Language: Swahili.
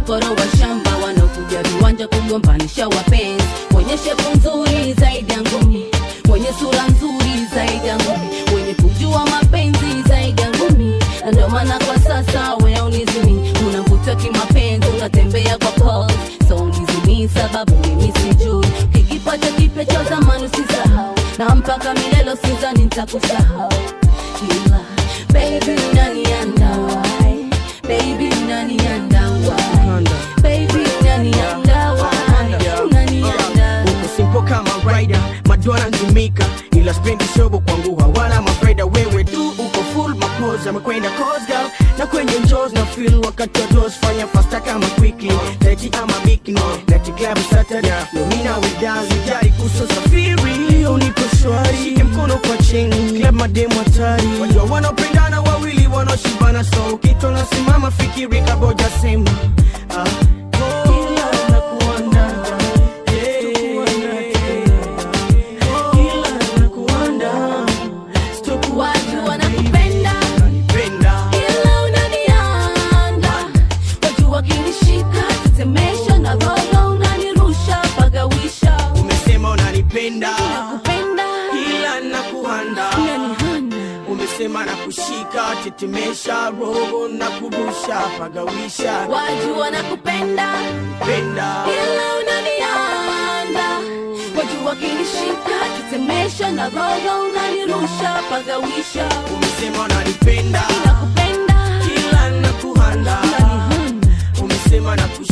wakoro wa shamba wanaokuja viwanja kugombanisha wapenzi mwenye shepu nzuri zaidi ya ngumi mwenye sura nzuri zaidi ya ngumi mwenye kujua mapenzi zaidi ya ngumi na ndio maana kwa sasa weaunizimi unavutwa kimapenzi unatembea kwa pose so unizimi sababu mimi sijui kikipata kipya cha zamani usisahau na mpaka milelo sizani nitakusahau ila baby unaniandawai baby unaniandawai baby unaniandawai unaniandawai uko simpo kama rider madona nzimika ila spendi shobo kwangu hawana mafaida wewe tu uko full mapoza amekwenda cosgal na kwenye njos na feel wakati wa dos fanya fasta kama quickly teki ama bikini nati club saturday nomina widazi jari kuso safiri leo niko shwari shike mkono kwa chini club mademu hatari wajua wanaopendana wawili wanaoshibana so kitu nasimama fikiri kaboja sema ah, kila nakuanda watu wanakupenda ila unanianda watu wakinishika tetemesha na roho unanirusha pagawisha umesema unanipenda kupenda ila nakuhanda unanihanda umesema na kushika tetemesha roho na kurusha pagawisha watu wanakupenda penda ila unanianda watu wakinishika tetemesha na roho unanirusha pagawisha umesema unanipenda nakupenda ila nakuhanda unanihanda umesema na kushika